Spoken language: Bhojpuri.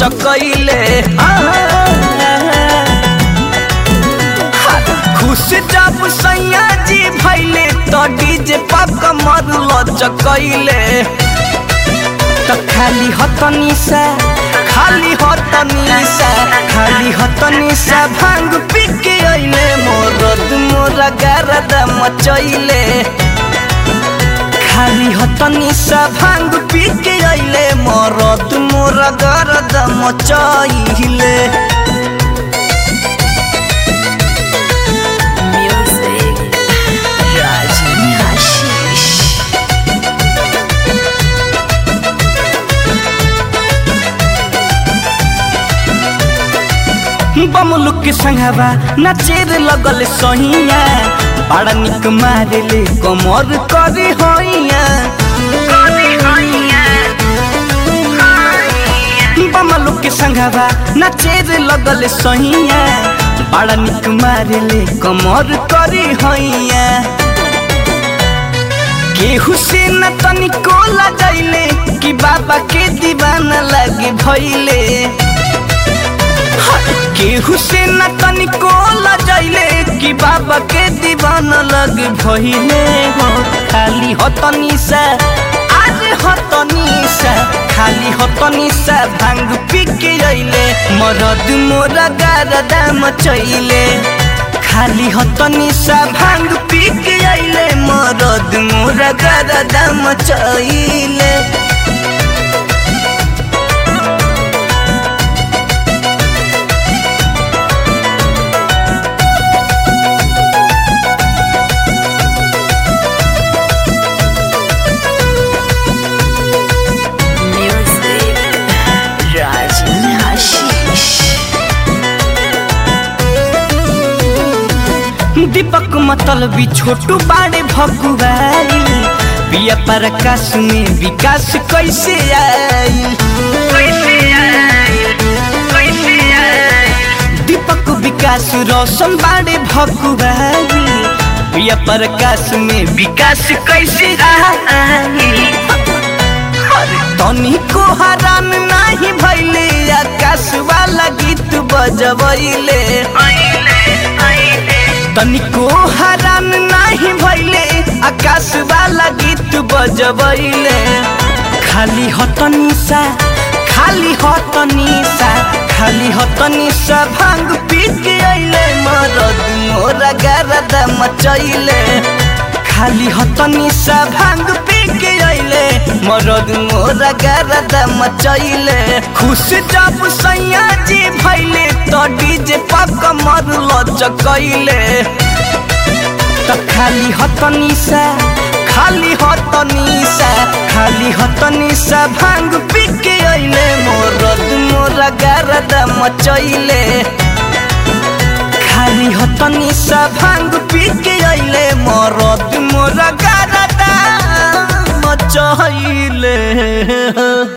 लचकैले खुश जब सैया जी भैले तो डीजे पा कमर लचकैले त खाली हतनी सा खाली हतनी सा खाली हतनी सा भांग पी के अइले मोरद मोरा गारदा मचैले खाली हतनी सा भांग पी के अइले मोरद मोरा गारदा मचैले Music. Rajni Hashish. बमलू के संगवा नचेर लगल सहिया बड़ा निक मारेले कमर करे होइया बमलू के संगवा नचेर लगल सहिया बड़ा निक मारेले कमर करे होइया केहू से न तनिको लजैले कि बाबा के दीवाना लगे भैले केहू से न तनिको लजैले कि बाबा के दीवाना लग भइले हो खाली हतनी सा आज हतनी सा खाली हतनी सा भांग पी के अइले मरद मोरा गारदा मचैले खाली हतनी सा भांग पी के अइले मरद मोरा गारदा मचैले Music. Rajni Hashish. दीपक मतलबी छोटू बाड़े भकुआई पिया प्रकाश में विकास कैसे आई दीपक विकास रोशन बाड़े भकुआई पिया प्रकाश में विकास कैसे आई तनी को हरान नाही भैले आकाश वाला गीत बजबैले तनिको हरान नाही भैले आकाश वाला गीत बजबैले खाली हतनी सा खाली हतनी सा खाली हतनी सा भांग पी के अइले मरद मोरा गारदा मचैले खाली हतनी सा भांग पी के अइले मरद मोरा गारदा मचैले खुश जब सैया जी भैले तो डीजे पा कमर लचकैले त खाली हतनी सा खाली हतनी सा खाली हतनी सा भांग पी के अइले मोरद मोरा गारदा मचैले खाली हतनी सा भांग पी के अइले मरद मोरा गारदा मचैले